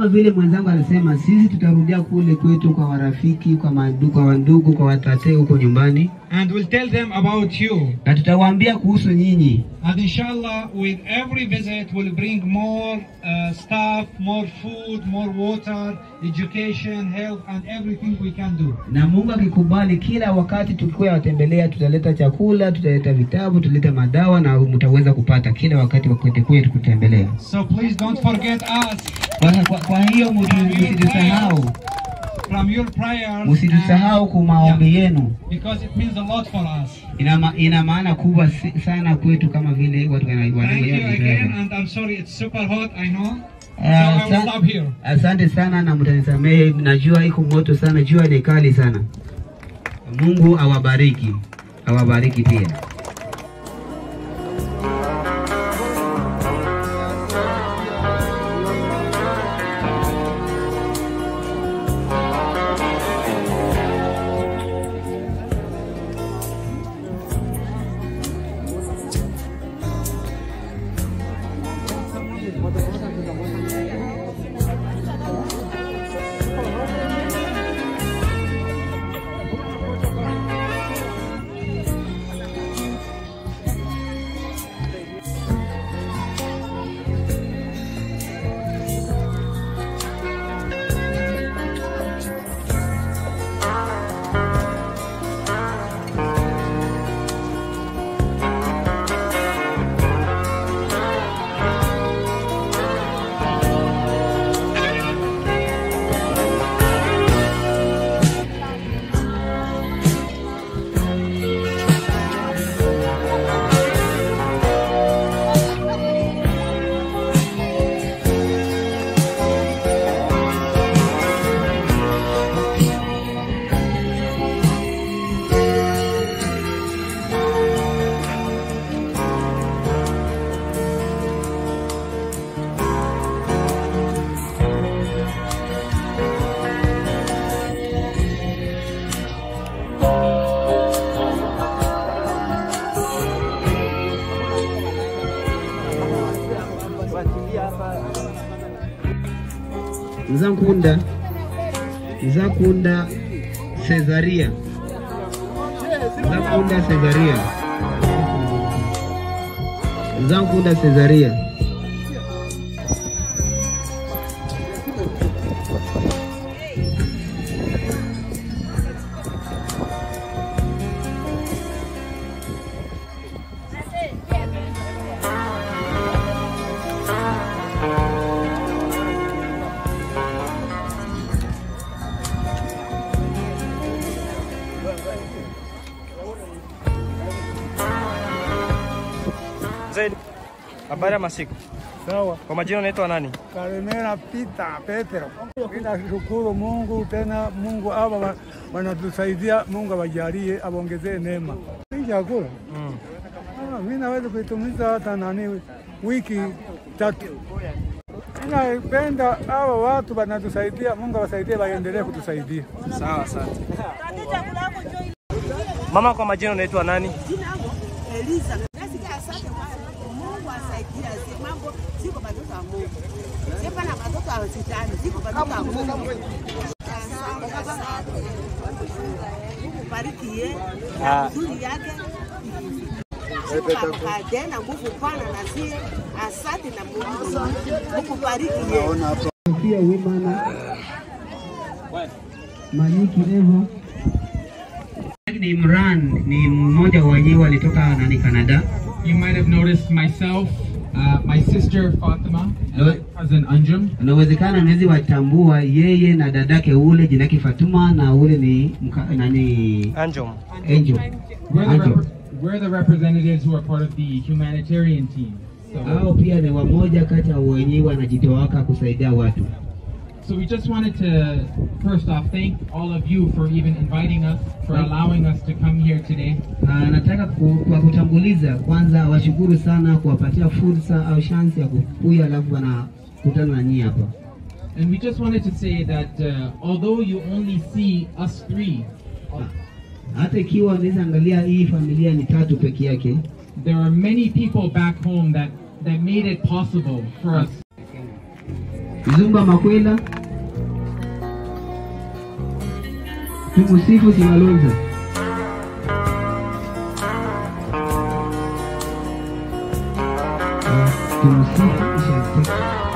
kama vile mwenzangu alisema, sisi tutarudia kule kwetu kwa warafiki, kwa mandu, kwa wandugu, kwa watate huko nyumbani, and we'll tell them about you. na tutawaambia kuhusu nyinyi, And inshallah, with every visit, we'll bring more uh, staff, more food, more water, education, health, and everything we can do. na Mungu akikubali, kila wakati tukikuwa watembelea, tutaleta chakula, tutaleta vitabu, tutaleta madawa, na mtaweza kupata kila wakati wakati kwetu kutembelea. So please don't forget us Kwa, kwa, kwa hiyo mtu- msitusahau, from your prayers. msitusahau kwa maombi yenu. and- because it means a lot for us. Ina, ma, ina maana kubwa si- sana kwetu kama vile watu wana- Thank you wanaoelewa again, Kiingereza. and I'm sorry it's super hot, I know. So Ah, I will sa- stop here. Asante sana na mtanisamehe, najua iko moto sana, jua ni kali sana. Mungu awabariki, awabariki pia. Nzakunda Nzakunda Cesaria Nzakunda Cesaria Nzakunda Cesaria Zaid, habari ya masiku. Sawa. Kwa majina unaitwa nani? Kalemera Pita Petro. Ninashukuru Mungu tena, Mungu hawa wa- wanatusaidia, Mungu awajalie, awaongezee neema. Hii chakula Mm. ah, mimi naweza kuitumiza hata nani wiki tatu. Ninapenda hawa watu wanatusaidia, Mungu awasaidie, waendelee kutusaidia. Sawa, asante. Mama, kwa majina unaitwa nani? Eliza. Nasikia asante kwa Mungu asaidia zi- mambo ziko watoto wa Mungu. Sasa na watoto wa shetani ziko watoto wa Mungu. Asante, asante. Mungu bariki ye. Ah. Nzuri yake. Siku tena nguvu pana na sie. Asante na Mungu. Mungu bariki ye. Sofia Wimana Manyiki Evo ni Imran, ni mmoja wa wenyewe walitoka nani Canada. You might have noticed myself, uh, my sister Fatima, Hello. and my cousin Anjum. Inawezekana nawezi watambua yeye na dadake ule jinake Fatuma na ule ni mka, nani Anjom. Angel. We're the, Angel. rep- we're the representatives who are part of the humanitarian team. So, Hao pia ni wamoja kati ya wenyewe wanajitowaka kusaidia watu. so we just wanted to first off thank all of you for even inviting us, for allowing us to come here today. Ah, nataka ku, kwa kutanguliza kwanza washukuru sana kuwapatia fursa au shansi ya kukuya alafu wanakutana na nyinyi hapa. And we just wanted to say that uh, although you only see us three, Hata ikiwa unaweza angalia hii familia ni tatu peke yake, there are many people back home that, that made it possible for us. Zumba Makwela, tumusifu Simalonza. Tumsifu Ishateka.